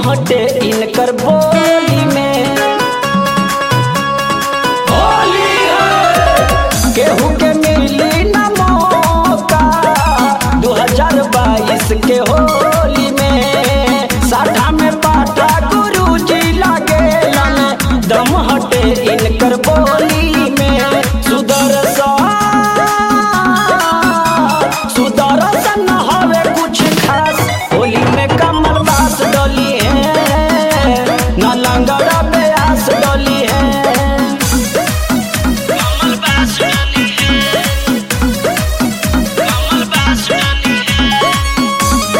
हटे इनकर बोली में केहू के मिली न मौका 2022 के होली में साठा में पाठा गुरु जी लागेलन दम हटे इनकर बोली में सुदर्शन सुदर्शन हवे कुछ खास होली में कमल बास डोली है न लंगड़ा ब्यास डोली है कमल बास डोली है कमल बास डोली है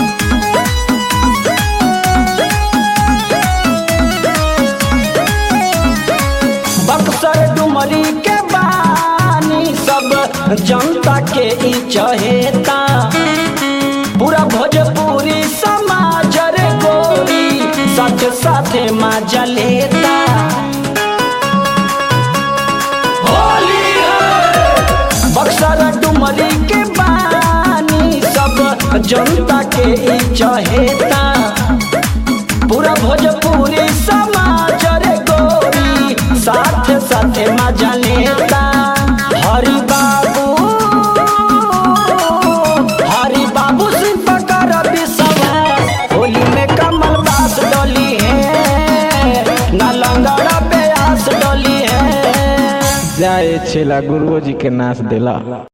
बक्सर डुमरी के बानी सब जनता के ई चहेता पूरा भोजपुरी समाज रे गोरी साथ साथे माजा लेता बक्सर डुमरी के बानी सब जनता के ई चहेता पूरा भोजपुरी समाज रे गोरी साथ साथ मजा लेता हरि बाबू हरि बाबू सिंह पकर विश्वास होली में कमल बास डोली है न लंगड़ा प्यास डोली है जाए छेला गुरुओ जी के नाच देला